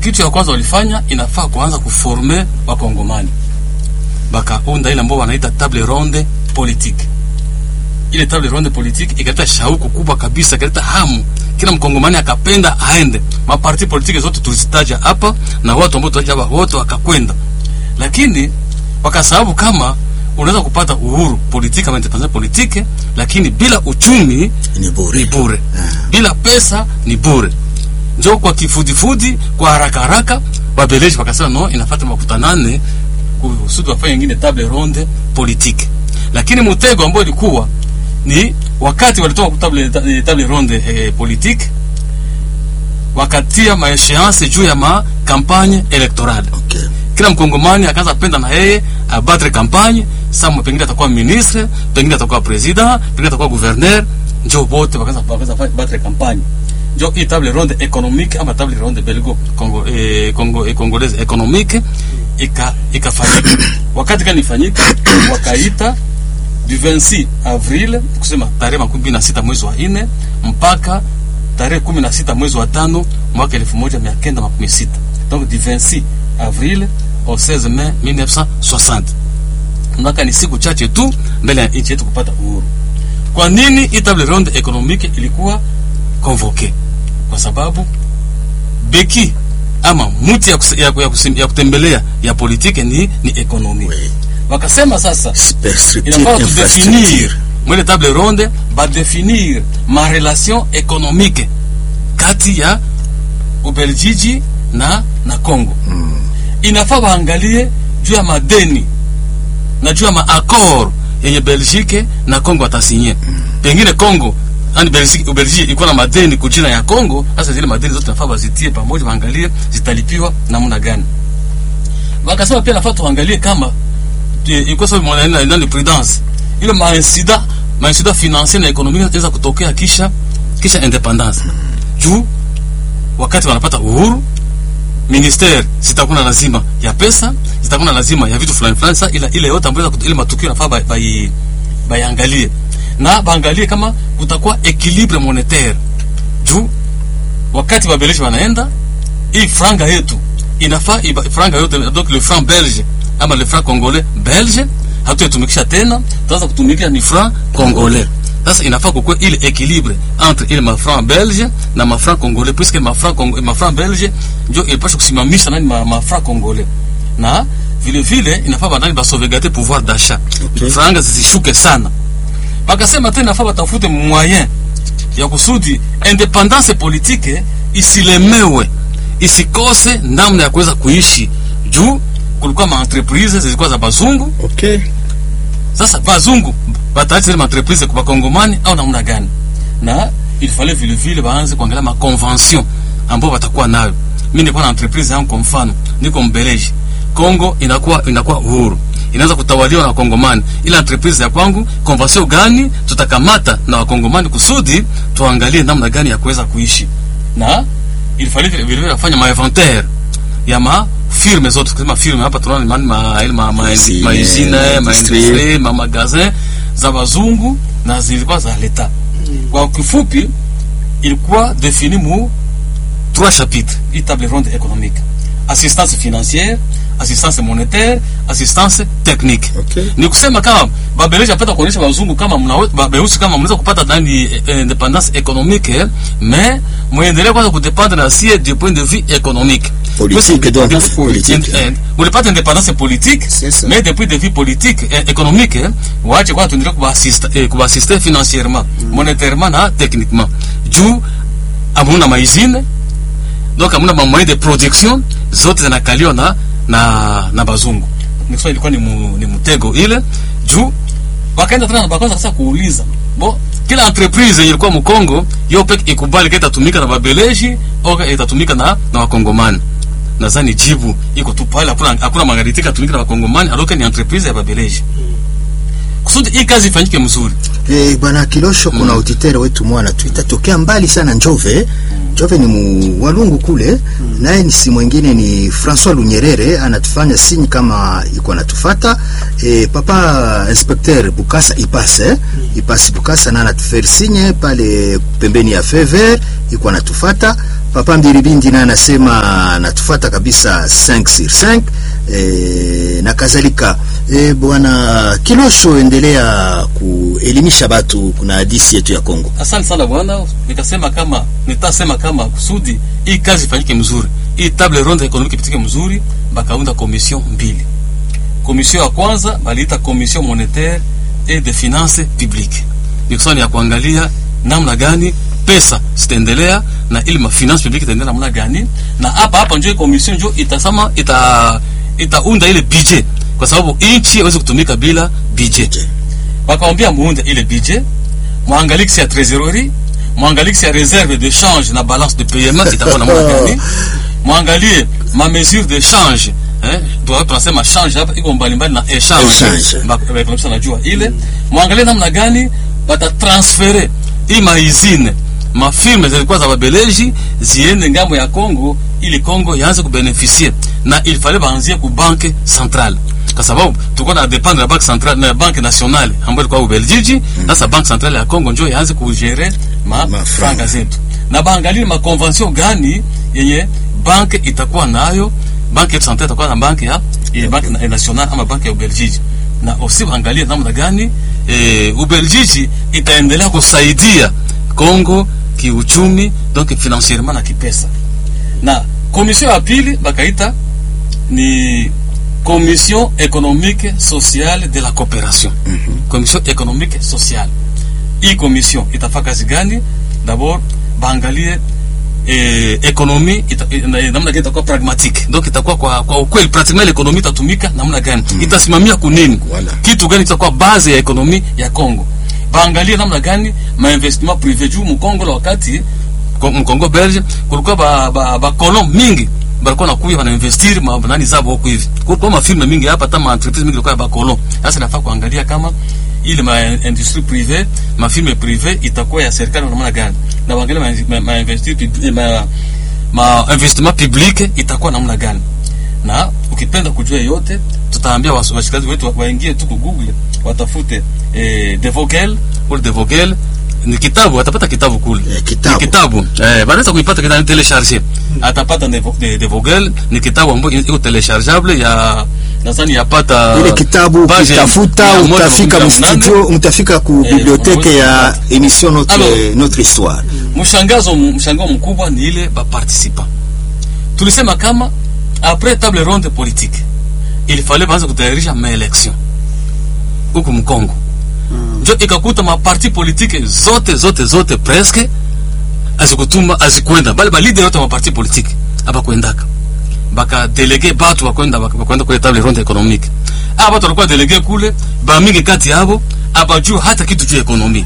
kitu ya kwanza walifanya inafaa kuanza kuforme wakongomani bakaunda ile ambao wanaita table ronde politique ile table ronde politique ikaleta shauku kubwa kabisa ikaleta hamu kila mkongomani akapenda aende maparti politiki zote tulizitaja hapa na watu ambao tutaja hapa wote wakakwenda lakini wakasababu kama unaweza kupata uhuru politiki ama independence politiki lakini bila uchumi ni bure ni bure Ah. bila pesa ni bure njo kwa kifudifudi kwa haraka haraka wabeleji wakasema no inafata makutanane kusudi wafanye ingine table ronde politique lakini mtego ambao ilikuwa ni wakati walitoka ku table, eh, table ronde eh, politique wakatia maesheance juu ya ma campagne electorale okay. kila mkongomani akaanza penda na yeye abatre kampanye sama pengine atakuwa ministre pengine atakuwa president pengine atakuwa gouverneur njo bote wakaanza wakaanza fa- batre kampanye njo hii table ronde économique ama table ronde belgo congo eh, congo eh, congolaise économique ika ikafanyika wakati gani ifanyika wakaita du 26 avril kusema tarehe makumi mbili na sita mwezi wa nne mpaka tarehe kumi na sita mwezi wa tano mwaka elfu moja mia kenda makumi sita donc du 26 avril au 16 mai 1960 mwaka ni siku chache tu mbele ya nchi yetu kupata uhuru kwa nini hii table ronde économique ilikuwa convoqué kwa sababu beki ama muti ya, kus, ya, ya, kusim, ya kutembelea ya politike ni, ni ekonomi Oui. wakasema sasa Superstructure, inafaa infrastructure. tudefinir mwele table ronde badefinir ma relation économique kati ya ubeljiji na na congo Mm. inafaa waangalie juu ya madeni na juu ya maakor yenye belgique na congo atasinye pengine congo yani Belgique- ubelgiji ilikuwa na madeni kujina ya congo sasa zile madeni zote nafaa wazitie pamoja waangalie zitalipiwa namna gani wakasema pia nafaa tuangalie kama eh, ilikuwa sababu mwana- nani nani prudence ile mainsida mainsida financier na ekonomia inaweza kutokea kisha kisha independance juu wakati wanapata uhuru ministere zitakuwa na lazima ya pesa zitakuwa na lazima ya vitu fulani fulani. Sasa ila ile yote ambayo inaweza kut- ile matukio nafaa bai- bai- baiangalie na baangalie kama kutakuwa equilibre monetaire juu wakati wabeleji wanaenda hii franga yetu inafaa iba- franga yote donc le franc belge ama le franc congolais belge hatuyatumikisha tena tuanza kutumikisha ni franc congolais sasa inafaa kukuwa ile equilibre entre ile mafranc belge na mafranc congolais puisque mafranc Congo- mafranc belge ndio ilipasha kusimamisha nani ma- mafranc congolais na vile vile inafaa banani basauvegarde pouvoir d'achat Okay. franga zisishuke sana bakasema tena inafaa batafute moyen ya kusudi independance politique isilemewe isikose namna ya kuweza kuishi juu kulikuwa maentreprise zilikuwa za bazungu okay. sasa bazungu bataacha zile maentreprise kwa bakongomani au namna gani na il fallait vile vile baanze kuangalia maconvention ambayo watakuwa nayo mi nilikuwa na entreprise yangu kwa mfano niko mbeleji Kongo inakuwa inakuwa uhuru inaweza kutawaliwa na wakongomani ila entreprise ya kwangu convention gani tutakamata na wakongomani kusudi tuangalie namna gani ya kuweza kuishi na il fallait vile vile wafanye ma ya ma firme zote kusema firme hapa tunaona ma ma ma ma Usine, ma usine ma industrie. industrie ma magasin za bazungu na zilikuwa za leta kwa kifupi ilikuwa defini mu trois chapitres hii table ronde économique assistance financière assistance monétaire assistance technique Okay. ni kusema kama babeleji apata kuonyesha wazungu kama mnawe- babeusi kama mnaweza kupata nani eh, eh, independance économique eh, mais mwendelee kwanza kudependre na sie du point de vue économique Politique, donc, Parce- politique. Eh, eh, mulipata independance politique C'est ça. mais depuis de vue politique eh, économique eh, waache kwanza tuendelee kubaasiste eh, kubaasiste financièrement monétairement na techniquement juu amuna maizine donc amuna mamoyen de production zote zinakaliwa na na na bazungu nikisema ilikuwa ni, mu, ni mtego ile juu wakaenda tena na bakaanza sasa kuuliza bo kila entreprise yenye ilikuwa mkongo yo peke ikubali ka itatumika na babeleji au ka itatumika na na wakongomani nadhani jibu iko tu pale hakuna hakuna magharibi itatumika na wakongomani aloke ni entreprise ya babeleji kusudi hii kazi ifanyike mzuri Eh, bwana Kilosho, kuna auditeur wetu mwana tuita tokea mbali sana Njove. Njove ni mu walungu kule, naye ni si mwingine ni François Lunyerere, anatufanya sinyi kama iko anatufata. E, papa inspecteur Bukasa Ipase Ipase Bukasa na anatufere sinye pale pembeni ya Fever iko anatufata. Papa Mbiribindi naye anasema anatufuata kabisa 5 sur 5 e, na kadhalika. E, bwana Kilosho, endelea kuelimisha batu kuna hadisi yetu ya Kongo. Asante sana bwana, nikasema kama nitasema kama kusudi hii kazi ifanyike mzuri, hii table ronde economique ipitike mzuri, bakaunda commission mbili. Commission ya kwanza baliita commission monétaire et de finances publiques, ni kusema ni ya kuangalia namna gani pesa zitaendelea na ili ma finance publique itaendelea namna gani, na hapa hapa ndio commission ndio itasema ita itaunda ile budget, kwa sababu nchi haiwezi kutumika bila budget wakawambia muunde ile budget mwangalie kisi ya trésorerie mwangalie kisi ya réserve de change na balance de paiement itakuwa na namna gani mwangalie ma mesure de change eh tu- tunasema change hapa iko mbalimbali na Échange. échange Ba- ba- ba- najua ile mwangalie namna gani bata transfere hii maizine mafirme zilikuwa za babeleji ziende ngambo ya Kongo ili Kongo yaanze kubenefisie na il fallait baanzie ku banque centrale kwa sababu tulikuwa na dependre na banque centrale na banque nationale ambayo ilikuwa Ubelgiji. Sasa banque centrale ya Kongo ndio yaanze kugere ma, Ma franga zetu na baangalie ma convention gani yenye banque itakuwa nayo, banque yetu centrale itakuwa na banque ya ile banque na- nationale ama banque ya Ubelgiji, na aussi baangalie namna gani eh, Ubelgiji itaendelea kusaidia Kongo kiuchumi, donc financierement na kipesa. Na commission ya pili bakaita ni commission économique sociale de la coopération commission économique sociale hii commission itafaa kazi gani d'abord baangalie eh, ekonomi ita, eh, na- namna gani itakuwa pragmatique donc itakuwa kwa, kwa ukweli pratiquement ekonomi itatumika namna gani itasimamia kunini Voilà. kitu gani kitakuwa base ya ekonomi ya Kongo baangalie namna gani mainvestissement privé juu mkongo la wakati ko- mkongo belge kulikuwa ba, ba, ba kolon mingi balikuwa nakuya banainvestir ma nani zabo huko hivi kulikuwa mafirme mingi hapa hata maentreprise mingi ilikuwa ya ba kolon sasa nafaa kuangalia kama ile ma industrie privé mafirme privé itakuwa ya serikali namna gani na waangalie ma, ma, ma, investir, pub- ma, ma investissement public itakuwa namna gani na ukipenda kujua yote tutaambia wasu- washikaji wetu wa- waingie tu ku Google watafute eh, De Vogel ule De Vogel ni kitabu atapata kitabu kule Eh, kitabu. ni kitabu eh wanaweza kuipata kitabu telecharger atapata De, Vo- de, de Vogel ni kitabu ambayo iko telechargeable ya nadhani yapata ile kitabu page ukitafuta mia moja utafika makumi na nane. mstudio utafika ku Eh, biblioteke ya émission notre, Alors- notre histoire mshangazo mshangao mkubwa ni ile baparticipa tulisema kama après table ronde politique il fallait baanze kutayarisha maelection huku mkongo njo ikakuta maparti politike zote zote zote presque azikutuma azikwenda bali balideri wote wa maparti politike abakwendaka bakadelege batu bakwenda bakwenda kule table ronde économique aba batu walikuwa delege kule bamingi kati yabo abajua hata kitu juu ya ekonomi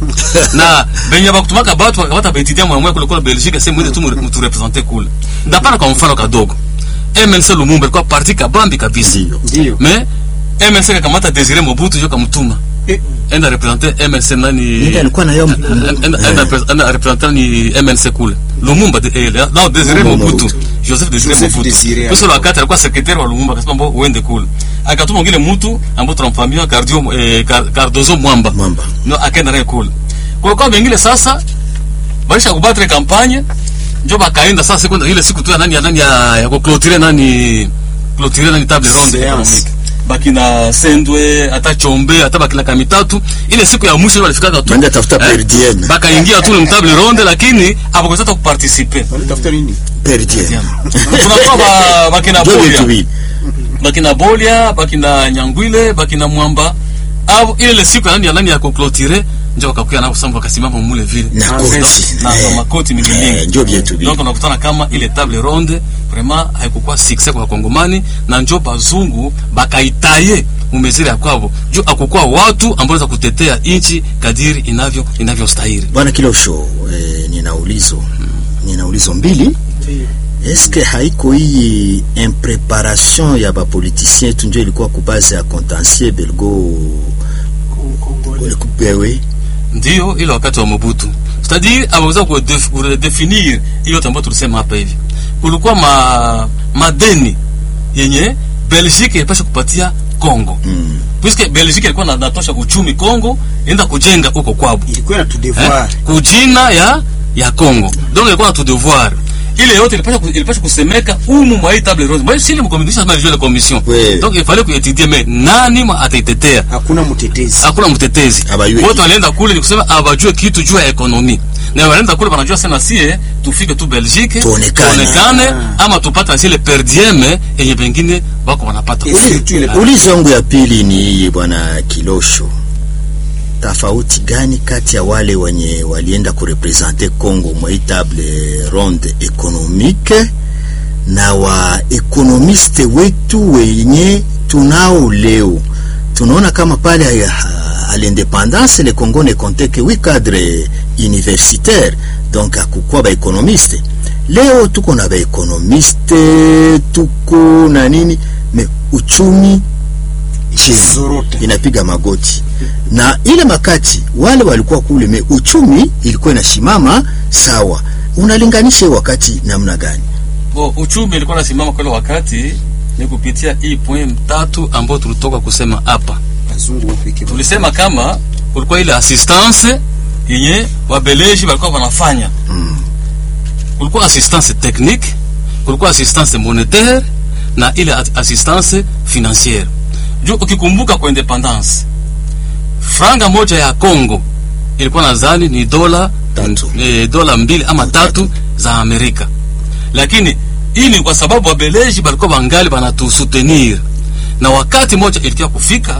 na benye bakutumaka batu bakapata baetudia mwamwe kule kule Belgique sehemu ile tu mturepresente kule ndapana kwa mfano kadogo MNC Lumumba ilikuwa parti kabambi kabisa Ndio. Ndio. mais MNC kakamata Desire Mobutu jo kamtuma Eh. enda represente MNC nani Ndio alikuwa na yao enda enda enda represente ni MNC kule Lumumba de, eh, la Desire Lumumba Mobutu Mobutu. Joseph Desire Joseph Mobutu Desire Kwa sababu wakati alikuwa secrétaire wa Lumumba akasema mbo uende kule akatuma ngine mtu ambao tunamfahamia Cardio eh, Car- Cardozo Mwamba Mwamba. no akaenda naye kule kwa kwa wengine sasa baisha kubatre kampanye njo bakaenda sasa siku ile siku tu ya nani ya nani ya, ya kuclôturer nani clôturer nani table ronde Séance. économique bakina Sendwe hata Chombe hata bakina Kamitatu ile siku ya mwisho walifikaga tu Banda tafuta per diem. bakaingia tu ni table ronde lakini habakuweza hata kuparticiper Walitafuta nini? per diem tunakuwa ba, bakina ndio Bolia vitu hivi bakina Bolia bakina Nyangwile bakina Mwamba au ile siku ya nani ya nani ya kuclôturer ndio wakakuya nao sasa wakasimama mule vile na Ah, koti na, Eh, na makoti mingi eh, mingi ndio vitu hivi donc unakutana kama ile table ronde vraiment haikukuwa succès kwa wakongomani na njo bazungu bakaitaye mumeziri ya kwavo juu akukuwa watu ambao waweza kutetea nchi kadiri inavyo inavyostahili bwana Kilosho eh, nina ulizo nina ulizo mbili eske haiko hii impreparation ya bapoliticien yetu ndio ilikuwa kubaze ya contentieux belgo kupewe ndio ile wakati wa Mobutu c'est-à-dire aweza kudef- kudefinir hiyo yote ambayo tulisema hapa hivi kulikuwa ma, madeni yenye Belgique ilipasha kupatia Congo mm. puisque Belgique ilikuwa na- natosha uchumi Congo enda kujenga huko kwabo Ilikuwa na tu eh, devoir. kujina ya ya Congo donc ilikuwa na tu devoir ile yote ilipasha ku- ilipasha kusemeka umu mwa hii table ronde moi sile mkomidisha kama vile commission Oui. donc il fallait kuetudie mais nani mwa ataitetea hakuna mtetezi hakuna mtetezi Abayue wote kitu. walienda kule ni kusema abajue kitu juu ya ekonomi na walienda kule wanajua sana sie tufike tu Belgique Tuonekane. tuonekane Ah. ama tupate zile per diem yenye pengine wako wanapata Et surtout ile Ulizo wangu ya pili ni hii bwana Kilosho, tofauti gani kati ya wale wenye walienda kurepresente Congo mwa hii table ronde economique na wa ekonomiste wetu wenye tunao leo? Tunaona kama pale ah, à l'indépendance le Congo ne comptait que huit cadres universitaires donc akukwa ba ekonomiste. Leo tuko na ba ekonomiste tuko na nini me uchumi chini Zorota. inapiga magoti na ile makati wale walikuwa kule me uchumi ilikuwa inashimama sawa. Unalinganisha hiyo wakati namna gani? Bo, uchumi ilikuwa nasimama kwa ile wakati ni kupitia hii point tatu ambayo tulitoka kusema hapa. wazungu wa pekee Tulisema kama kulikuwa ile assistance yenye wabeleji walikuwa wanafanya Mm. kulikuwa assistance technique, kulikuwa assistance monetaire na ile at- assistance financière. Juu ukikumbuka kwa independence, franga moja ya Congo ilikuwa nadhani ni dola Tatu. e, dola mbili ama tatu za Amerika, lakini hii ni kwa sababu wabeleji walikuwa wangali wanatusutenir, na wakati moja ilikia kufika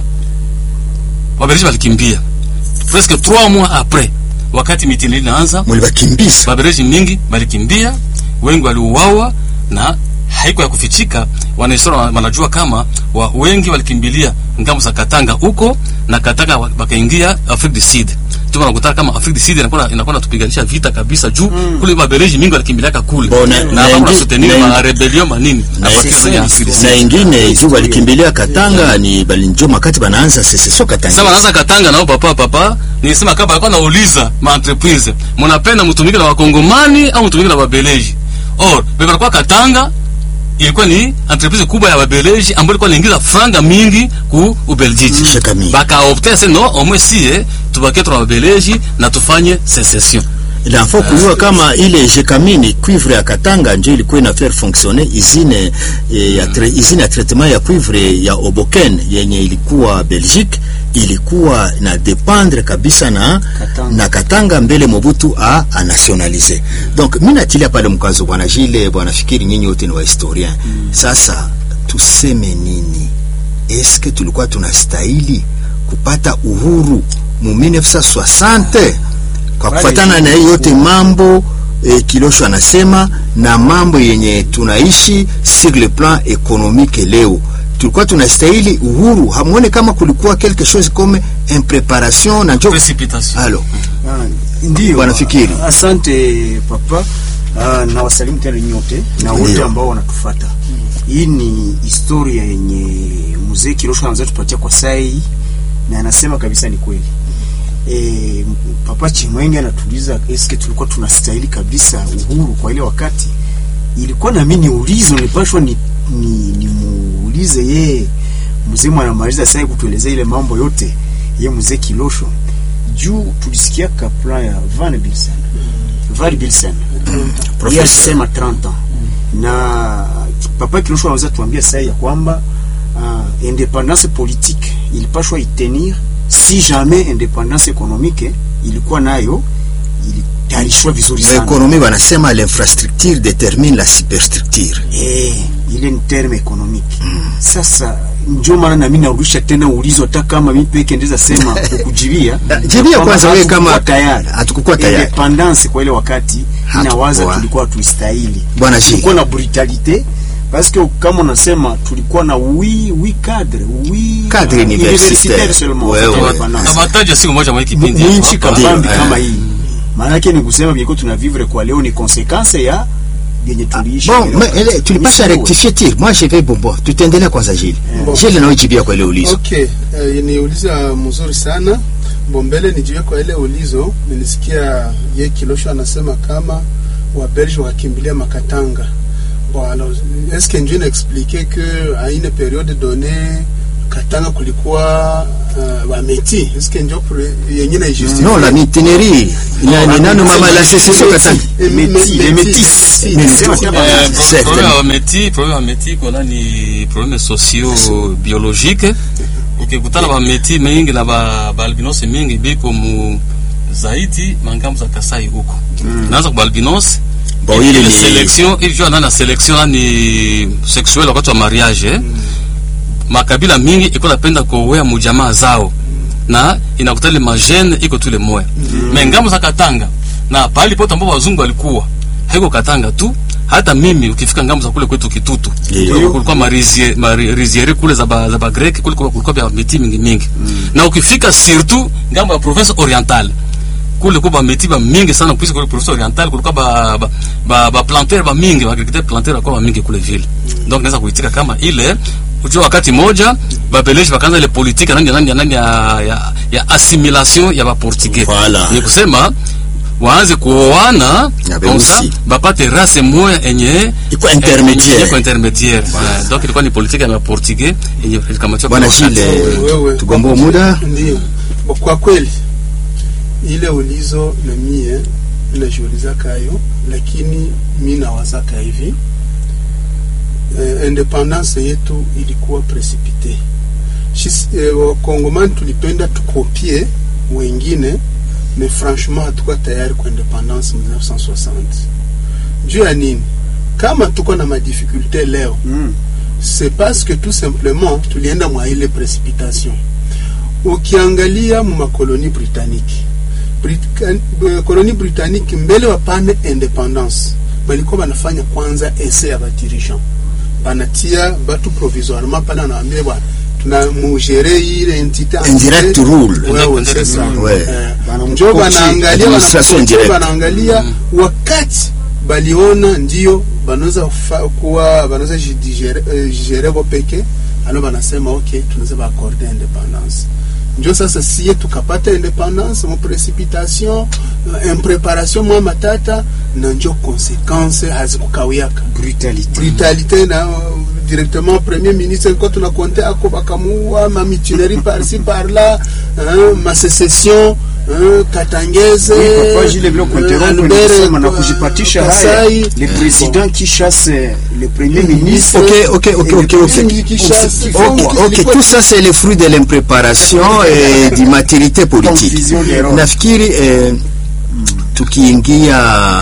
wabeleji walikimbia presque 3 mois après, wakati mitini inaanza Mulibakimbiza Babeleji mingi balikimbia, wengi waliuawa na haiko ya kufichika. Wanahistoria wana- wanajua kama wa, wengi walikimbilia ngambo za Katanga huko na Katanga wa- wakaingia Afrique du Sud. Tuko nakutaka kama Afrique du Sud inakuwa inakuwa natupiganisha vita kabisa juu kule Babeleji mingi walikimbiliaka kule Bona- na na hapo ingi- soutenir na ma ingi- rebellion manini na a partir ingi- ya Afrique du Sud. na ingine juu walikimbilia Katanga ni balinjo makati banaanza sese so Sasa Katanga wanaanza Katanga nao papa papa, nilisema kama alikuwa nauliza ma entreprise, mnapenda mtumike na wakongomani au mtumike na wabeleji? Or, bebe alikuwa Katanga ilikuwa ni entreprise kubwa ya wabeleji ambayo ilikuwa inaingiza franga mingi ku Ubeljiji. Shekami. Bakaopte se no, omwe sie tubakie tuna wabeleji na tufanye secession. il faut kujua kama ile jekamini cuivre ya Katanga ndio ilikuwa ina faire fonctionner usine eh, ya tra usine ya traitement ya cuivre ya Oboken yenye ilikuwa Belgique ilikuwa na dependre kabisa na Katanga. na Katanga mbele Mobutu a, a nationalize. Donc mimi natilia pale mkazo bwana Jile, bwana fikiri nyinyi wote ni wa historien. Sasa tuseme nini? Eske tulikuwa tunastahili kupata uhuru mu 1960 kwa Pale kufuatana na hiyo yote mambo eh, Kilosho anasema na mambo yenye tunaishi sur le plan économique leo tulikuwa tunastahili uhuru. Hamuone kama kulikuwa quelque chose comme impreparation na njo Precipitation. halo Ah, Ndiyo, Wanafikiri. Asante papa. Ah, na wasalimu tena nyote na wote Ndiyo. ambao wanatufata. Hii ni historia yenye mzee Kirosho anaanza tupatia kwa sai na anasema kabisa ni kweli. E, papa Chimwenge anatuliza eske tulikuwa tunastahili kabisa uhuru kwa ile wakati. Ilikuwa na mimi niulizo nipashwa ni, ni, ni muulize ye mzee anamaliza sasa kutuelezea ile mambo yote ye mzee Kilosho juu tulisikia kapla ya Van Bilsen Van Bilsen yeye professeur alisema 30 ans na papa Kilosho anaweza tuambia sasa ya kwamba uh, independance politique ilipashwa itenir si jamais independance économique ilikuwa nayo ilitayarishwa vizuri na sana ekonomi wanasema l'infrastructure détermine la superstructure. eh, ile ni terme économique sasa ndio maana na mimi narudisha tena ulizo hata kama mimi peke ndeza sema kukujibia Jibia kwamba kwanza wewe hatukukuwa kama- tayari hatukukuwa tayari. independance kwa ile wakati inawaza Hatukuwa. tulikuwa tuistahili Bwana Gilles. tulikuwa na brutalite parce que kama unasema tulikuwa na oui oui cadre oui Cadre uh, universitaire. seulement Ouais, kwa ouais. independence. Abataja siku moja mwa kipindi. Mwinchi hapa. kabambi Ndiyo, kama eh. hii maana yake ni kusema biko tunavivre kwa leo ni konsekanse ya yenye tuliishi Bon, ile mais wakati. ele, tulipasha Ni rectifier tir. Moi je vais bombo. Tutaendelea kwanza Gilles. Gilles na ujibia kwa ile ulizo. Okay, uh, ni ulizo mzuri sana. Bombele nijiwe kwa ile ulizo, nilisikia ye Kilosho anasema kama Wabelge wakimbilia Makatanga. Bon, alors, est-ce que njue naexplike que à une période donnée Katanga kulikuwa uh, wameti eske njo pre- yenye na justifie non la mutinerie nani nano mama la secession katanga Eh, Métis, me- les métis, métis. métis. Métis. Sema kama- Eh, pro- Certainement. problème ya meti problème ya meti kona ni problème socio biologique ukikutana ba meti mingi na ba ba albinos mingi biko mu zaidi mangambo za Kasai huko naanza kwa albinos Bon, ile ile ni- selection ili jua nana selection ni sexuel wakati wa mariage eh? makabila mingi iko napenda kuoea mujamaa zao na inakutana ile magene iko tule moya me ngambo za Katanga na pahali pote ambapo wazungu walikuwa haiko Katanga tu hata mimi ukifika ngambo za kule kwetu Kitutu Ndio. kulikuwa marizie mariziere kule za ba, za ba Grek kule kulikuwa kulikuwa vya miti mingi mingi na ukifika surtout ngambo ya province orientale kule kwa bameti ba mingi sana puisque kule province orientale kulikuwa ba ba, ba, ba planteur ba mingi ba agriculteur planteur kwa ba mingi kule vile donc naweza kuitika kama ile ujua wakati moja babeleji bakaanza ile politique nani nani nani ya, ya, ya assimilation ya ba portugais Voilà. ni kusema waanze kuoana Na comme ça beusi. bapate race moya enye Iko intermédiaire. iko intermédiaire Ouais. donc ilikuwa ni politique ya portugais yenye ilikamatiwa bwana kwa wakati. Shile Wewe, tugomboe muda Ndio. Kwa kweli ile ulizo na mie najiuliza kayo, lakini mi nawazaka hivi eh, independance yetu ilikuwa precipite. Shis- eh, Wakongomani tulipenda tukopie wengine, mais franchement hatukuwa tayari kwa independance 1960. Juu ya nini? Kama tuko na madifikulte leo Mm. c'est parce que tout simplement tulienda mwa ile precipitation. Ukiangalia mu makoloni britannique Brit- eh, koloni britannique mbele wapane independance balikuwa banafanya kwanza ese ya badirigeant banatia batu provisoirement pale anawaambia bwana tuna mugere ile entité Indirect rule. wewe c'est ça Ouais. Eh, Bana njo mkochi, banaangalia administration banakochi, direct. banaangalia wakati baliona ndio banaweza fa- kuwa banaweza jigere eh, jigere bo peke alo banasema okay tunaweza baakorde independance njo sasa siye tukapata independance mu precipitation eh, impreparation mwa matata na njo konsequence hazikukawiaka brutalité brutalité na uh, directement premier ministre ko tunakonte ako bakamuua mamitinerie par-ci par-là hein, masécession hein, katangeze Oui, papa Gilles Blanc hein, Conteron Albert, nilisema na uh, kujipatisha haya Kasai, le président qui chasse le premier Mm. ministre Ok, ok, ok, et le ok, ok. premier qui chasse, qui Ok, font- ok, tout ça c'est le fruit de l'impréparation et d'immaturité politique. Confusion des rôles. Nafikiri eh, tukiingia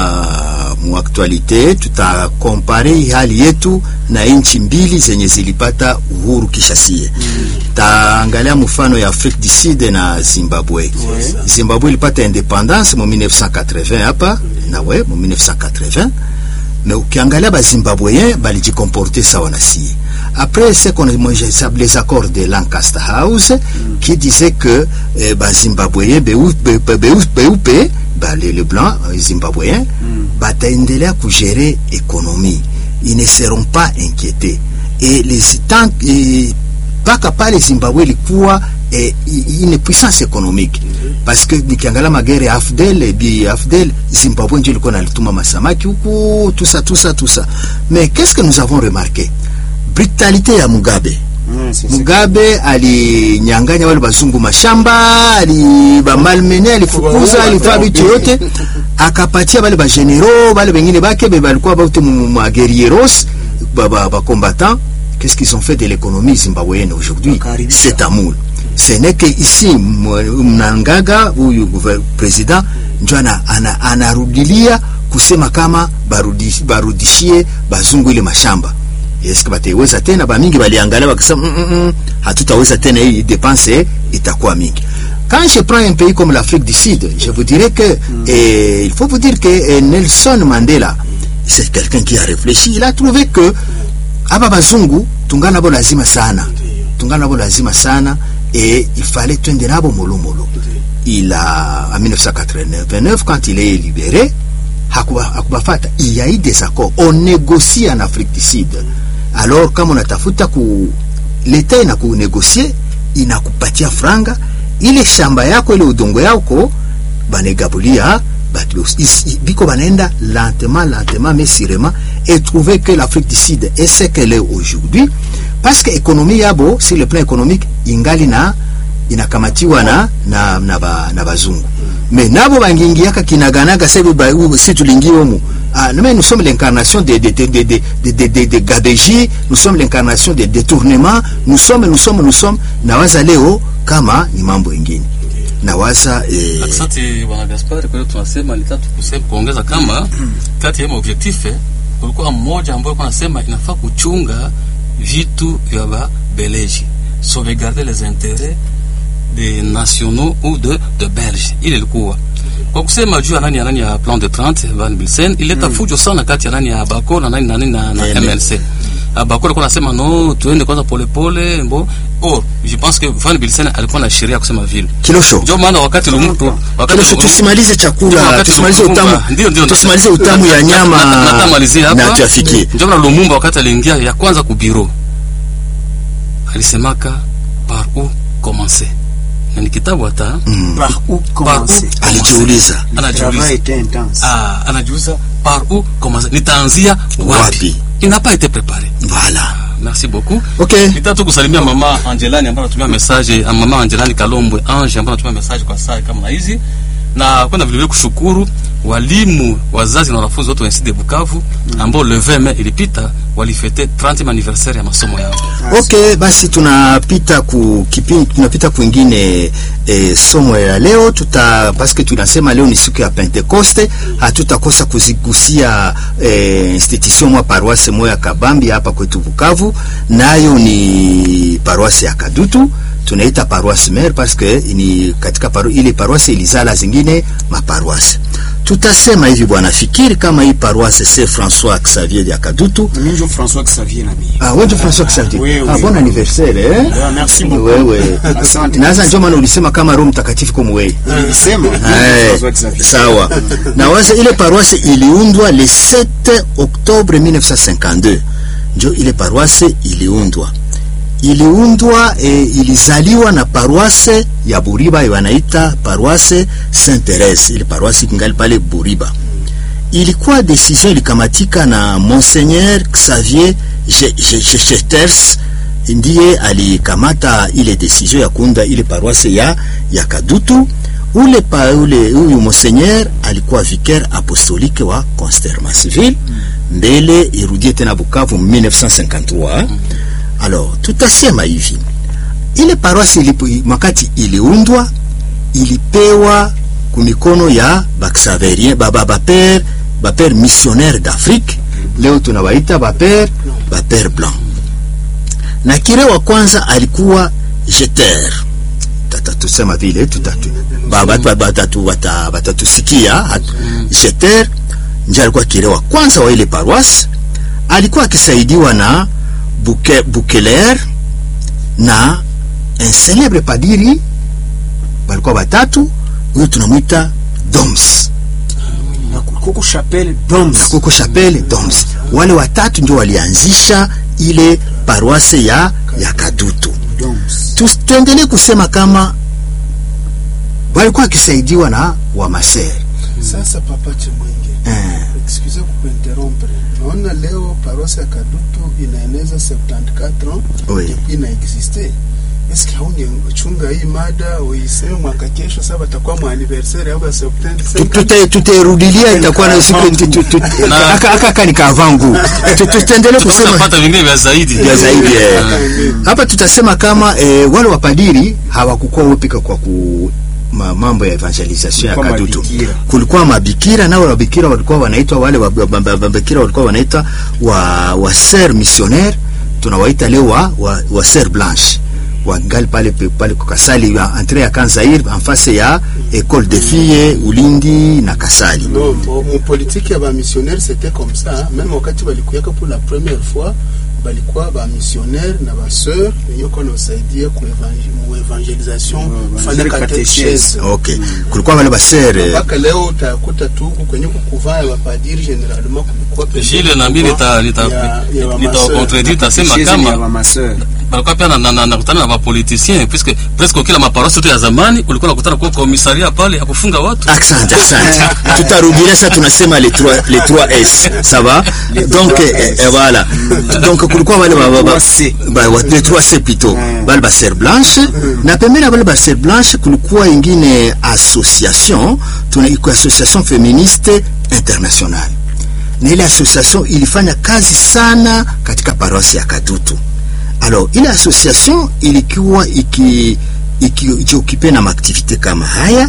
mu actualite tutakompare hii hali yetu na nchi mbili zenye zilipata uhuru kishasie. Taangalia mfano ya Afrique du Sud na Zimbabwe. Zimbabwe ilipata independance mu 1980 hapa na we mu 1980 mais ukiangalia bazimbabweyen balijikomporte sawa na sie après ce qu'on les accords de Lancaster House qui disait que eh, bazimbabweyen beupe be, be, beupe ba, les, les blancs euh, zimbabweyen bataendelea kugere économie ils ne seront pas inquiétés et les tant et, mpaka pale Zimbabwe ilikuwa eh, i- une puissance économique parce que nikiangalia magere ya Afdel bi Afdel Zimbabwe ndio ilikuwa nalituma masamaki huku tusa tusa tusa mais qu'est-ce que nous avons remarqué brutalité ya Mugabe Mm, c'est ça. Mugabe alinyang'anya wale bazungu mashamba, ali bamalmene, alifukuza, alitoa vitu yote, akapatia wale bagenero wale wengine bake be balikuwa baute maguerrieros ba, ba, ba combattants. Qu'est-ce qu'ils ont fait de l'économie zimbabwéenne aujourd'hui Wakaribisha. C'est amour. Ce n'est que ici mwa- Mnangagwa huyu gouver- president ndio ana- ana- anarudilia kusema kama barudi, barudishie bazungu ile mashamba eske bataiweza tena bamingi baliangalia wakisema mm, mm, mm, hatutaweza tena hii dépense itakuwa mingi quand je prends un pays comme l'Afrique du Sud je vous dirais que eh, il faut vous dire que eh, Nelson Mandela c'est quelqu'un qui a réfléchi il a trouvé que aba bazungu tungana nabo lazima sana tungana nabo lazima sana et il fallait twende nabo molomolo il a en 1989 quand il est libéré hakuba- hakubafata il y a eu des accords on négocie en Afrique du Sud alors kama unatafuta ku leta inakunegosie inakupatia franga ile shamba yako ile udongo yako banegabulia batu is- i- biko banaenda lentement lentement mais sûrement et trouver que l'Afrique du Sud est ce qu'elle est aujourd'hui parce que ekonomi yabo sur le plan économique ingali na inakamatiwa na na na, ba, na bazungu mais nabo bangingiaka kinaganaga sebi ba u- si tulingiwomu ah, mais nous sommes l'incarnation de de de de de de, de, de, de gabegie nous sommes l'incarnation de détournement nous sommes nous sommes nous sommes nawaza leo kama ni mambo ingine nawaza eh, Asante bwana Gaspar, kwa hiyo tunasema ni tatu kusema kuongeza kama kati ya maobjectif kulikuwa mmoja ambaye alikuwa anasema inafaa kuchunga vitu vya babeleji sauvegarder les intérêts des nationaux ou de, de belge ile ilikuwa kwa kusema juu ya nani ya nani ya plan de 30 Van Bilsen ileta fujo sana kati ya nani ya Bako na nani na nani na, na MLC. MLC Bako alikuwa anasema no tuende kwanza polepole mbo or je pense que Van Bilsen alikuwa na sheria ya kusema vile kilosho ndio maana wakati Lumumba wakati kilosho Lumumba- tusimalize ndio chakula wakati tusimalize Lumumba- utamu ndio ndio tusimalize utamu ya nyama natamalizia hapa na tuafikie ndio maana Lumumba wakati aliingia ya kwanza ku bureau alisemaka par où commencer na ni kitabu hata mm. Par où par commencer où alijiuliza Le travail anajiuliza était intense. ah anajiuliza par où commencer nitaanzia Wapi? wapi il n'a pas été préparé voilà merci beaucoup okay nitaka tu kusalimia mama Angelani ambaye anatumia message ah, mama Angelani Kalombwe Ange ambaye anatumia message kwa saa kama na hizi na kwenda vile vile kushukuru walimu wazazi na wanafunzi wote wa NCD de Bukavu ambao le 20 mai ilipita walifete 30 anniversaire ya masomo yao. okay basi tunapita ku kipindi tunapita kwingine eh, somo ya leo tuta paske tunasema leo ni siku ya pentekoste hatutakosa kuzigusia eh, institution mwa paroisse moya kabambi hapa kwetu bukavu nayo ni paroisse ya kadutu tunaita paroisse mère parce que ni katika paro, ile paroisse ilizala zingine maparoisse tutasema hivi bwana fikiri kama hii paroisse c'est François Xavier ya kadutu Mimi ndio François Xavier na mimi. Ah, wewe ndio François Xavier. Oui, ah, oui. bon anniversaire eh? Ah, merci beaucoup. Wewe. Asante. Naanza ndio maana ulisema kama Roho Mtakatifu kama wewe. Nilisema mimi ndio Eh, François Xavier. sawa. Na waza ile paroisse iliundwa le 7 Octobre 1952. Ndio ile paroisse iliundwa. Iliundwa e, ilizaliwa na paroisse ya Buriba wanaita paroisse Saint Therese. Ile paroisse kingali pale Buriba ilikuwa decision ilikamatika na Monseigneur Xavier Je- Je- Je- Jeters ndiye alikamata ile decision ya kuunda ile paroisse ya, ya Kadutu. Ule pa, ule huyu Monseigneur alikuwa vicaire apostolique wa Constermansville mbele irudie tena Bukavu 1953. Alors tutasema hivi ile paroisse ilipo wakati iliundwa ilipewa kumikono ya baksaverien baba baper baper missionnaire d'Afrique leo tunawaita baper baper blanc na kire wa kwanza alikuwa jeter tatatusema vile tutatu baba batatu bata- batatusikia hatu- jeter nje alikuwa kire wa kwanza wa ile paroisse alikuwa akisaidiwa na Buke, Bukeler na un célèbre padiri walikuwa watatu huyo tunamwita Doms Na kuko chapelle Doms. na kuko chapelle Doms. Wale watatu ndio walianzisha ile paroisse ya ya Kadutu. Doms. Tu- Tuendelee kusema kama walikuwa wakisaidiwa na wamaser Sasa papa Chemwenge, eh, excuse kukuinterrompre. Naona leo paroisse ya Kadutu inaeneza 74 ans Oui. depuis ina existe. Eske haungechunga hii mada uiseme mwaka kesho, sasa batakuwa mwa anniversaire au ya 75 tute- tutairudilia itakuwa na siku tu- tu- tu- Na- aka aka aka ni kavangu Tu- tu- tuendelee kusema Tutapata vingine vya zaidi. ya zaidi eh. Ah. hapa tutasema kama eh, wale wapadiri hawakukuwa wepika kwa ku ma, mambo ya evangelisation ya Kulikuwa Kadutu. mabikira. Kulikuwa mabikira na wale wabikira walikuwa wanaitwa wale wa- wa- wa- wabikira walikuwa wanaitwa wa, wa ser missionnaire tunawaita leo wa, wa, wa ser blanche wangali pale pe- pale kwa Kasali ya entre ya Kanzair en face ya école de filles Ulindi na Kasali. Non, mo- mu politique ya ba missionnaire c'était comme ça. Même wakati balikuyaka pour la première fois balikuwa ba missionnaire na ba sœur wenye kwa nasaidia ku evangel- mu evangelisation Mm, kufanya wanafanya catechese. Okay. Kulikuwa wale ba ser eh, Mpaka leo utakuta tu huku kwenye kukuvaa ya bapadiri generalement kulikuwa pembeni Gilles na mimi nita nita ya- ya wa nita maseur. contredire tasema Chez ya kama mama sœur. balikuwa pia na- na- na- nakutana na bapoliticien puisque presque kila maparosi yote ya zamani kulikuwa nakutana kwa komisaria pale ya kufunga watu Asante, asante. Tutarudilia sasa, tunasema les trois les trois S, ça va? Donc eh, eh, voilà. Donc kulikuwa wale ba ba- ba- 3C. ba wa- les trois C plutôt. Wale ba ser blanche na pembeni ya wale ba ser blanche kulikuwa ingine association tuna iko association féministe internationale. Na ile association ilifanya kazi sana katika paroisse ya Kadutu. Alors ile association ilikuwa iki iki- ikiokipe na maaktivite kama haya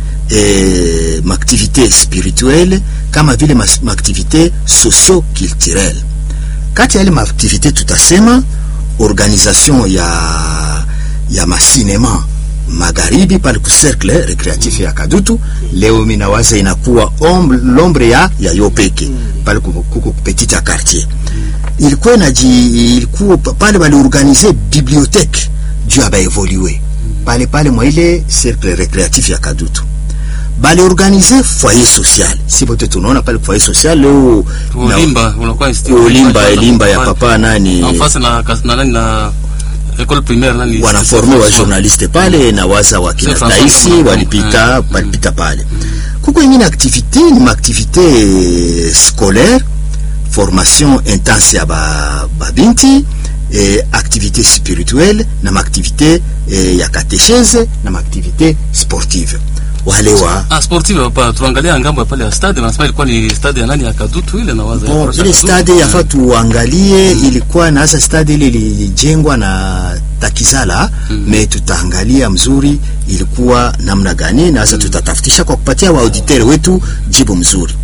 eh, maaktivite spirituelle kama vile mas- maaktivite socio-culturelle. Kati ya ile maaktivite tutasema organisation ya ya masinema magharibi pale ku cercle recreatif ya Kadutu. Leo minawaza inakuwa ombre- l'ombre ya ya Yopeke pale kuko kuko petite quartier ilikuwa inaji ilikuwa pa- pale baliorganize bibliothèque juu ya baevolue pale pale mwa ile cercle recreatif ya Kadutu baliorganize foyer social si bote tunaona pale foyer social leo na- Olimba unakuwa institut Olimba Elimba ya papa nani en face na kas- na nani na école primaire nani wanaforme wa journaliste pale na waza wakina Saint François Taisi Ngoma. walipita Mm. walipita pale. Kuko ingine activité ni maaktivité eh, scolaire formation intense ya ba babinti eh, activité spirituelle na maaktivité eh, ya katechese na maaktivité sportive wale wa Ah, sportive hapa tuangalia ngambo ya pale ya stade wanasema ilikuwa ni stade ya nani ya Kadutu ile na waza ya Bon, Paroisse ya ile Kadutu. stade yafa tuangalie ilikuwa na hasa stade ile ilijengwa na Takizala me tutaangalia mzuri ilikuwa namna gani na hasa tutatafutisha kwa kupatia wa auditeur wetu jibu mzuri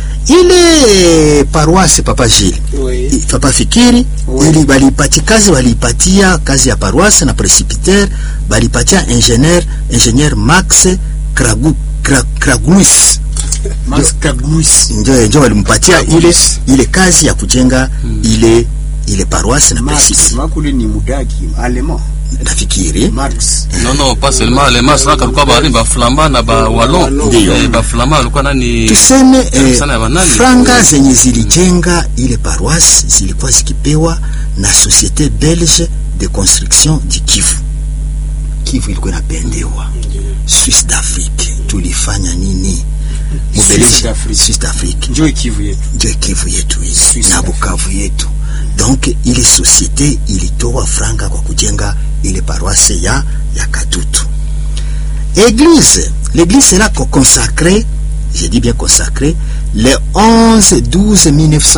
ile paroisse papa Gilles Oui. i- papa Fikiri ili balipati kazi walipatia kazi ya paroisse na presbytère balipatia ingénieur ingénieur Max Kragu, Kra, Kragluis Max Kaglus njo njo walimpatia ile Kragluis. ile kazi ya kujenga ile ile paroisse na Max presbytère makule ni mudagi allemand nafikiri Max non non pas seulement les mas saka kulikuwa bali ba flamba na ba wallon Ndiyo. eh, ba flamba walikuwa nani tuseme Karibu eh, sana ya banani. franga zenye zilijenga ile paroisse zilikuwa zikipewa na société belge de construction du Kivu. Kivu ilikuwa inapendewa Swiss d'Afrique, tulifanya nini? Mubeleji- Swiss d'Afrique. Swiss d'Afrique njoo Kivu yetu ndio Kivu yetu hii Swiss na d'Afrique. Bukavu yetu. Donc ile société ilitoa franga kwa kujenga ile paroisse ya ya Kadutu. Église, l'église sera co- consacrée, je dis bien consacrée, le 11 12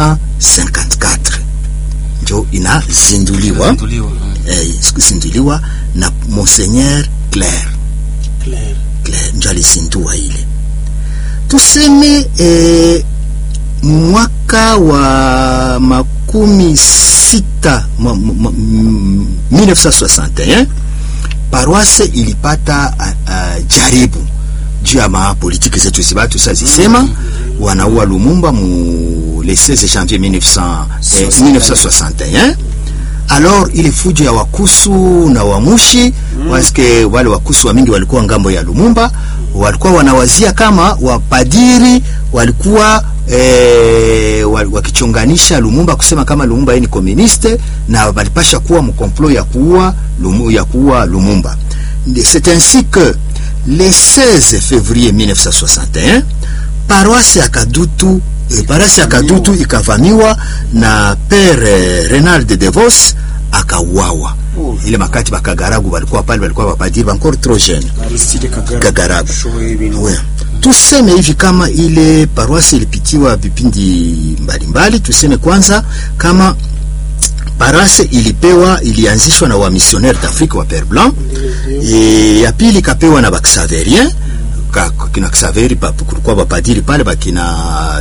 1954 njo inazinduliwa Zinduliwa, mm. eh, zinduliwa na Monseigneur Claire Claire. Claire njo alizindua ile tuseme eh, mwaka wa makumi sita mwa- mwa- mwa- mm, 1961 paroisse ilipata uh, uh, jaribu juu ya mapolitiki zetu zibatu sazisema wanaua Lumumba mu le 16 janvier 1900, eh, 1961 alors ile fujo ya wakusu na wamushi waske wale wakusu wa mingi walikuwa ngambo ya Lumumba walikuwa wanawazia kama wapadiri walikuwa eh, wa- wakichonganisha Lumumba kusema kama Lumumba yeye ni komuniste na walipasha kuwa mkomplo ya kuua Lumu, ya kuua Lumumba c'est ainsi que le 16 février 1961 paroisse ya Kadutu eh, paroisse ya Kadutu ikavamiwa na père eh, Renald de Devos akauawa. Oh. Ile makati bakagaragu walikuwa pale, walikuwa wapadiri encore trop jeune Aristide Kagara Kagaragu. Showe binu. Ouais. Tuseme hivi kama ile paroisse ilipitiwa vipindi mbalimbali, tuseme kwanza kama paroisse ilipewa ilianzishwa na wamisionnaire d'Afrique wa Père Blanc e, ya pili ikapewa na baksaverien ka- kina Xaveri pa- kulikuwa bapadiri pale bakina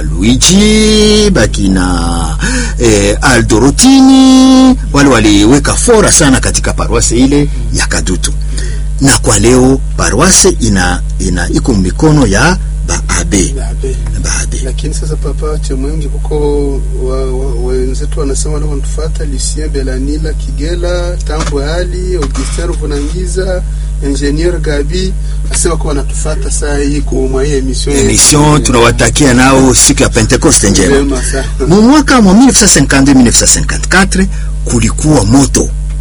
Luigi bakina eh, Aldo Rotini wale waliweka fora sana katika paroisse ile ya Kadutu, na kwa leo paroisse ina, ina iko mikono ya baabe Babe. baabe lakini sasa papa chemwengi huko wa- wa- wenzetu wanasema wanatufuata Lucien Belanila Kigela Tambo Ali Augustin Vunangiza Ingenieur Gabi asema kwa wanatufuata saa hii kwa hii emission emission tunawatakia nao siku ya Pentecoste njema. Njema sana. mu mwaka wa 1952 1954 kulikuwa moto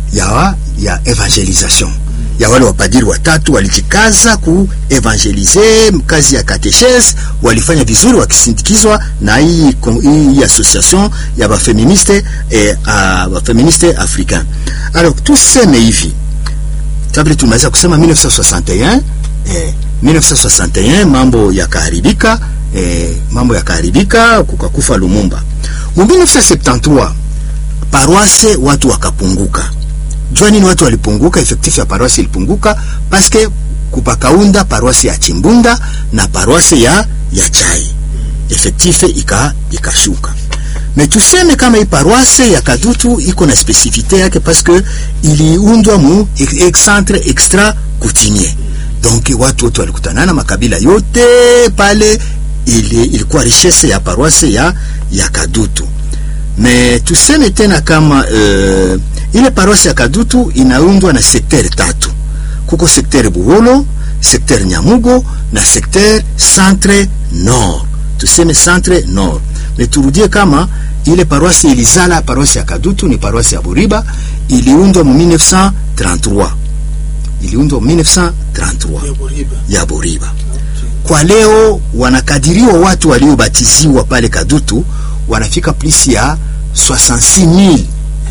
ya, ya evangelisation ya wale wapadiri watatu walijikaza ku evangelize kazi ya katechese, walifanya vizuri wakisindikizwa na hii kon- hii hii association ya bafeministe eh, a- bafeministe africain. Alors tuseme hivi kabla tumeweza kusema 1961 eh, 1961 mambo yakaharibika eh, mambo yakaharibika kukakufa Lumumba. Mu 1973 paroisse watu wakapunguka. Jua nini watu walipunguka? Effectif ya paroisse ilipunguka paske kupakaunda paroisse ya Chimbunda na paroisse ya ya Chai, effectif ika ikashuka. Me tuseme kama hii paroisse ya Kadutu iko na spesifite yake paske iliundwa mu ex- centre extra coutumier, donc watu wote walikutanana makabila yote pale, ili, ilikuwa richesse ya paroisse ya ya Kadutu me tuseme tena kama uh, ile paroisse ya Kadutu inaundwa na sekter tatu. Kuko sekter Buholo, sekter Nyamugo na sekter centre nord. Tuseme centre nord. Me turudie kama ile paroisse ilizala paroisse ya Kadutu ni paroisse ya Buriba, iliundwa mu 1933 iliundwa mu 1933 ya Buriba. ya Buriba. Kwa leo wanakadiriwa watu waliobatiziwa pale Kadutu wanafika plus ya 66000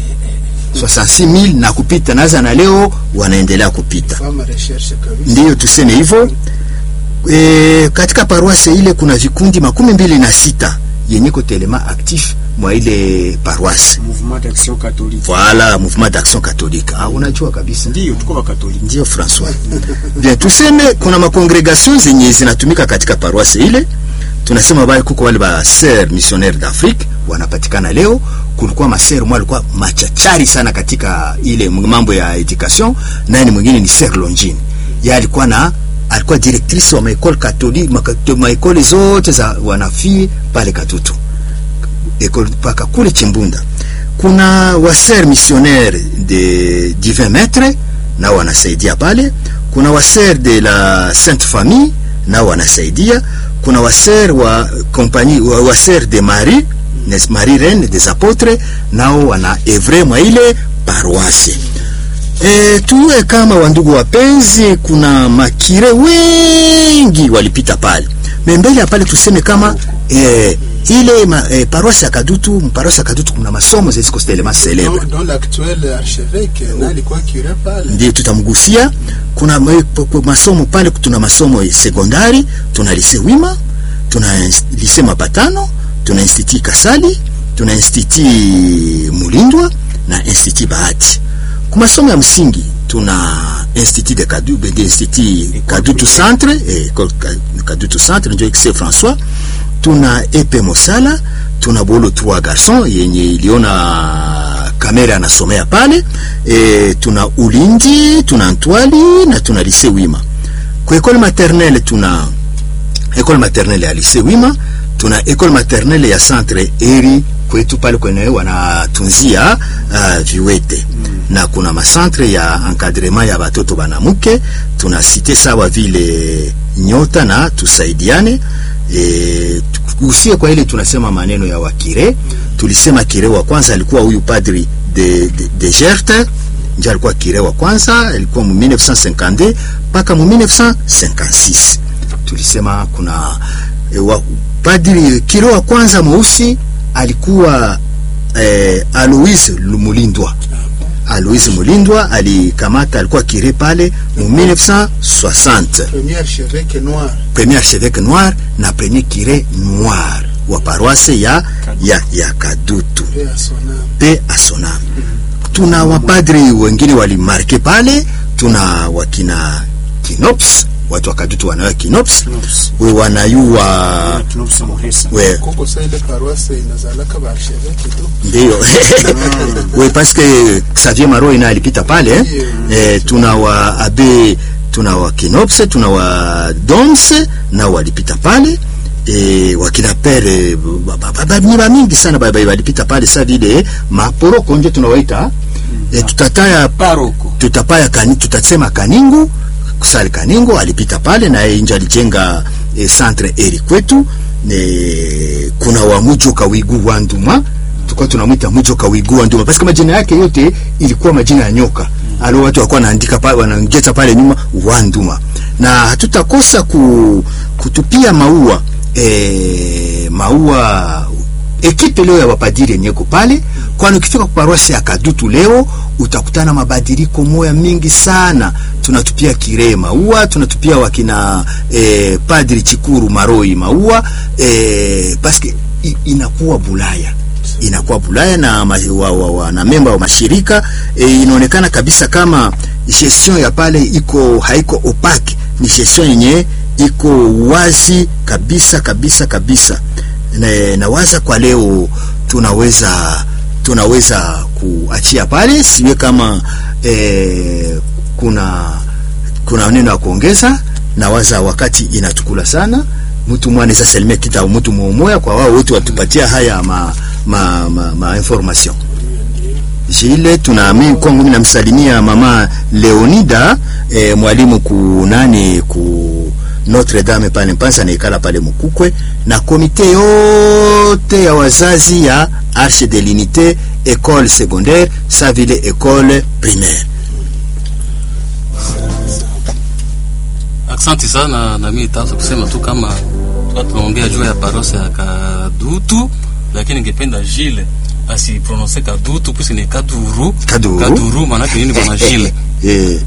66000 na kupita naza, na leo wanaendelea kupita. Fama recherche kabisa. Ndiyo tuseme hivyo. E, katika paroisse ile kuna vikundi makumi mbili na sita yenye kotelema actif mwa ile paroisse. Mouvement d'Action Catholique. Voilà, mouvement d'action catholique. Ah, unajua kabisa. Ndio tuko wa Katoliki. Ndio Francois. Bien, tuseme kuna makongregation zenye zinatumika katika paroisse ile. Tunasema bali kuko wale ba sœurs missionnaires d'Afrique wanapatikana leo. Kulikuwa maser mwa alikuwa machachari sana katika ile mambo ya education, naye ni mwingine ni Sœur Longine. Yeye alikuwa na alikuwa directrice wa maekole catholique maekole zote za wanafii pale Katutu ekole mpaka kule Chimbunda. Kuna waser missionnaire de divin maître nao wanasaidia pale. Kuna waser de la Sainte Famille nao wanasaidia. Kuna waser wa compagnie wa waser de Marie nes Marie Reine des Apotres nao wana evre mwa ile paroisse. E, tuwe kama wandugu wapenzi, kuna makire wengi walipita pale membele ya pale, tuseme kama e, ile ma, e, paroisse ya Kadutu, paroisse ya Kadutu kuna masomo ziko tellement célèbre Dans, dans l'actuel archevêque na alikuwa cure pale. ndio tutamgusia. Kuna ma- p- p- masomo pale, tuna masomo ya sekondari, tuna lise Wima, tuna ins- lise Mapatano, tuna institut Kasali, tuna institut Mulindwa na institut Bahati. Kwa masomo ya msingi tuna institut de Kadu, de institut Kadutu Centre, eh, école Ka- Kadutu Centre ndio XC François. Tuna Epe Mosala, tuna Bolo Trois Garçons yenye iliona kamera anasomea pale e, tuna Ulindi, tuna Ntwali na tuna Lise Wima. Kwa école maternelle tuna école maternelle ya Lise Wima, tuna école maternelle ya Centre Eri kwetu pale kwenye wanatunzia uh, viwete na kuna macentre ya encadrement ya batoto banamuke, tuna site sawa vile Nyota na Tusaidiane. E, usie kwa ile tunasema maneno ya wakire, tulisema kire wa kwanza alikuwa huyu padri de, de, de Gerte ndio alikuwa kire wa kwanza, alikuwa mu 1952 mpaka mu 1956. Tulisema kuna e, wa, padri kire wa kwanza mweusi alikuwa eh, Aloise Mulindwa. Aloise Mulindwa alikamata, alikuwa kire pale mu 1960 Premier archevêque noir. premier archevêque noir na premier curé noir wa paroisse ya, ya, ya Kadutu Paix à son âme. pe asonam. Tuna wapadri wengine walimarke pale, tuna wakina Kinops, watu wa Kadutu wanayo Kinops, Kinops. we wanayua Tunopsa Muhesa. we Koko sa ile paroisse inazalaka ba archevêque tu. ndio we paske Xavier Maro ina alipita pale eh? Eh, tuna wa abe tuna wa Kinopse tuna wa Domse na walipita pale e, wakina pere ba- ba- ba- ba- ni ba mingi sana ba- ba- walipita pale sa vile maporoko nje tunawaita e, tutataya Paroko. tutapaya kani, tutasema Kaningu kusali Kaningu alipita pale na yeye nje alijenga e, centre eri kwetu e, kuna wa Mujoka Wigu Wanduma tulikuwa tunamwita Mujoka Wigua Nduma, basi majina yake yote ilikuwa majina ya nyoka alo watu walikuwa wanaandika pale, wanaongeza pale nyuma Wanduma, na hatutakosa ku, kutupia maua e, maua ekipe leo ya wapadiri yenye iko pale, kwani ukifika kwa paroisi ya Kadutu leo utakutana mabadiliko moya mingi sana. Tunatupia Kiree maua, tunatupia wakina eh, Padri Chikuru Maroi maua eh, paske i- inakuwa Bulaya inakuwa Bulaya na, ma, wa, wa, wa, na memba wa mashirika e, inaonekana kabisa kama gestion ya pale iko haiko opake, ni gestion yenye iko wazi kabisa kabisa kabisa. Na, nawaza kwa leo tunaweza tunaweza kuachia pale, siwe kama e, kuna kuna neno ya kuongeza. Nawaza wakati inatukula sana, mtu mwana anaweza salimia kita mtu mmoja kwa wao wote watupatia haya ma, ma, ma, ma information Jile tunaamini kwangu mimi namsalimia mama Leonida eh, mwalimu ku nani ku Notre Dame pale Mpanza naikala pale Mukukwe na komite yote ya wazazi ya Arche de l'Unité école secondaire sa vile école primaire. Asante sana na mimi nitaanza kusema tu kama tuka tunaongea juu ya parosi ya Kadutu, lakini ningependa Jile asiprononse Kadutu pusi ni Kaduru. Kaduru. Kaduru maana yake nini bwana Jile? Eh,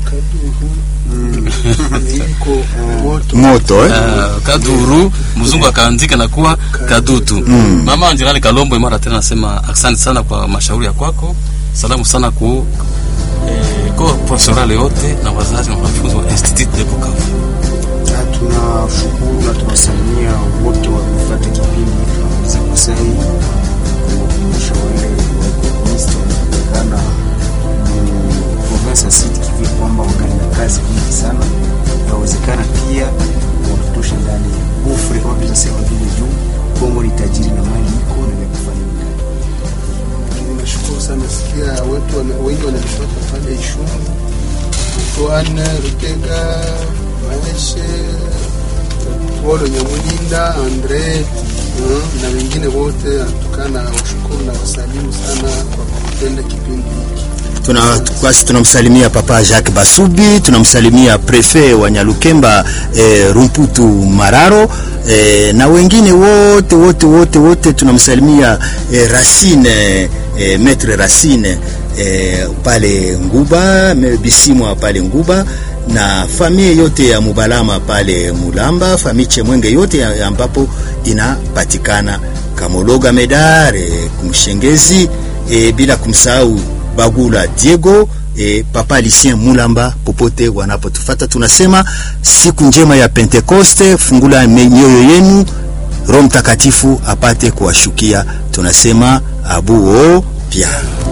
iko moto moto eh? Uh, Kaduru mzungu akaandika na kuwa Kadutu. Mama Angelani Kalombo mara tena nasema asante sana kwa mashauri ya kwako. Salamu sana ku eh, kwa profesorale yote na wazazi na wanafunzi wa Institut de Bukavu. Na tunashukuru na tunasalimia wote waliofuata kipindi tunamaliza kwa sai kuwakumbusha wale wakomunisti wanapatikana mu province ya Sud Kivu ya kwamba wangali na kazi nyingi sana. Inawezekana pia watutoshe ndani ya gufre kama vile sema vile juu Kongo ni tajiri na mali iko na vya kufanya ndani. lakini nashukuru sana sikia wetu wana- wengi wananipata pale Ishungu, Toane, Rutega, Maeshe, Polo Nyamulinda, Andre uh, na wengine wote atukana washukuru na wasalimu sana kwa kupenda kipindi hiki. tuna basi tunamsalimia papa Jacques Basubi, tunamsalimia prefet wa Nyalukemba eh, Rumputu Mararo eh, na wengine wote wote wote wote tunamsalimia eh, Racine eh, maître Racine eh, pale Nguba me- Bisimwa pale Nguba na familia yote ya Mubalama pale Mulamba, familia Chemwenge yote ya- ambapo inapatikana Kamologa Medare Kumshengezi e, bila kumsahau Bagula Diego e, Papa Lucien Mulamba popote wanapotufata, tunasema siku njema ya Pentekoste. Fungula mioyo yenu, Roho Mtakatifu apate kuwashukia. Tunasema abuo pia